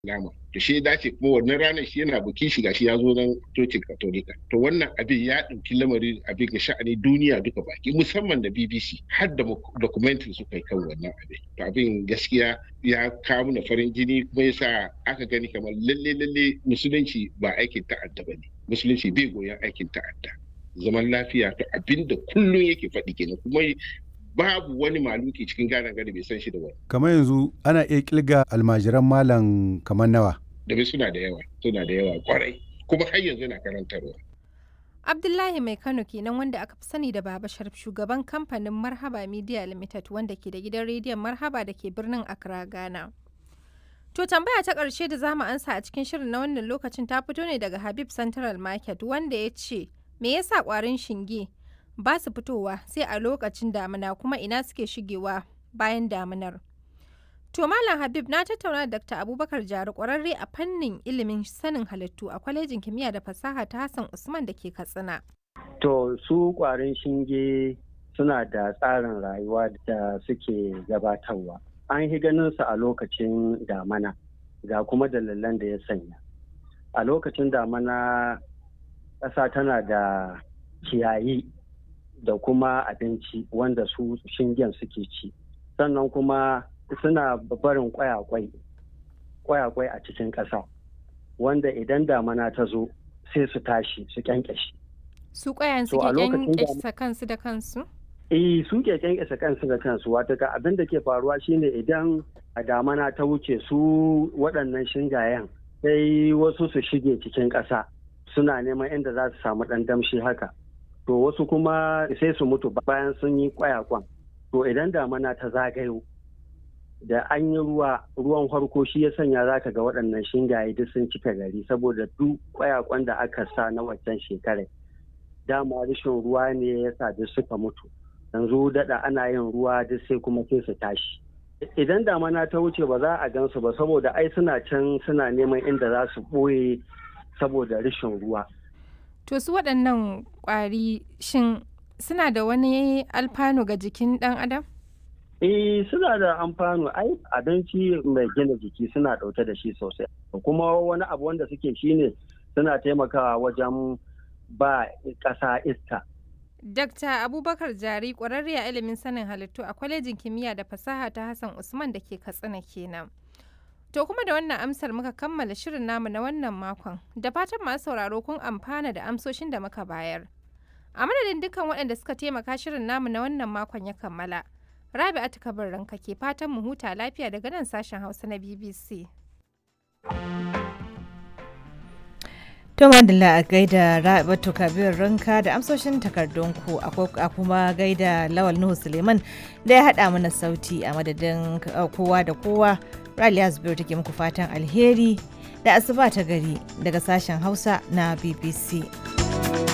nama to shi ya dace kuma wannan ranar shi yana bukin shiga shi ya zo nan cocin katolika to wannan abin ya ɗauki lamarin abin ga sha'ani duniya duka baki musamman da bbc har da documentary suka yi kan wannan abin to abin gaskiya ya kawo mana farin jini kuma yasa aka gani kamar lalle lalle musulunci ba aikin ta'adda ba ne musulunci bai goyon aikin ta'adda zaman lafiya to abin da kullum yake faɗi kenan kuma babu wani maluki cikin gane gari bai san shi da wani. Kamar yanzu ana iya kilga almajiran malam kamar nawa. Da bai suna da yawa, suna da yawa kwarai, kuma har yanzu na karantarwa. Abdullahi Mai Kano kenan wanda aka fi sani da Baba Sharif shugaban kamfanin Marhaba Media Limited wanda ke da gidan rediyon Marhaba da ke birnin Accra, Ghana. To tambaya ta ƙarshe da zamu ansa a cikin shirin na wannan lokacin ta fito ne daga Habib Central Market wanda ya ce me yasa ƙwarin shinge ba su fitowa sai a lokacin damina kuma ina suke shigewa bayan daminar. To Malam Habib na tattauna da Dr. Abubakar Jari kwararre a fannin ilimin sanin halittu a kwalejin kimiyya da fasaha ta Hassan Usman da ke Katsina. To su kwarin shinge suna da tsarin rayuwa da suke gabatarwa. An yi ganin su a lokacin damana ga kuma dalilan da ya sanya. A lokacin damana ƙasa tana da ciyayi da kuma abinci wanda su shingen suke ci sannan kuma suna barin kwayakwai kwayakwai a cikin ƙasa wanda idan damana ta zo sai su tashi su kyankyashi su kwayan su ke kyankyasa kansu da kansu eh su ke kyankyasa kansu da kansu wata ka abin da ke faruwa shine idan a damana ta wuce su waɗannan shingayen sai wasu su shige cikin ƙasa suna neman inda za su samu ɗan damshi haka to wasu kuma sai su mutu bayan sun yi kwayakwan to idan damana ta zagayo da an yi ruwa ruwan farko shi ya sanya za ka ga waɗannan shingaye duk sun cika gari saboda duk kwayakwan da aka sa na waccan shekarar dama rashin ruwa ne ya sa duk suka mutu yanzu daɗa ana yin ruwa duk sai kuma sai su tashi idan damana ta wuce ba za a gansu ba saboda ai suna can suna neman inda za su ɓoye saboda rashin ruwa To su waɗannan ƙwari shin suna da wani alfanu ga jikin ɗan adam? Eh suna da amfano ai abinci mai gina jiki suna ɗauke da shi sosai. Kuma wani abu wanda suke shine suna taimakawa wajen ba ƙasa iska. Dakta Abubakar Jari ƙwararre a ilimin sanin halittu a kwalejin kimiyya da fasaha ta Hassan Usman da ke Katsina kenan. To kuma da wannan amsar muka kammala shirin namu na wannan makon, da fatan masu sauraro kun amfana da amsoshin da muka bayar. A madadin dukkan waɗanda suka taimaka shirin namu na wannan makon ya kammala. Rabi'atu Kabir ranka ke fatan mu huta lafiya daga nan sashen Hausa na BBC. To madalla a gaida Rabi'atu Kabir ranka da amsoshin takardunku a kuma gaida Lawal Nuhu Suleiman da ya haɗa mana sauti a madadin kowa da kowa. Raliya Zubairu take muku fatan alheri da asuba ta gari daga sashen Hausa na BBC.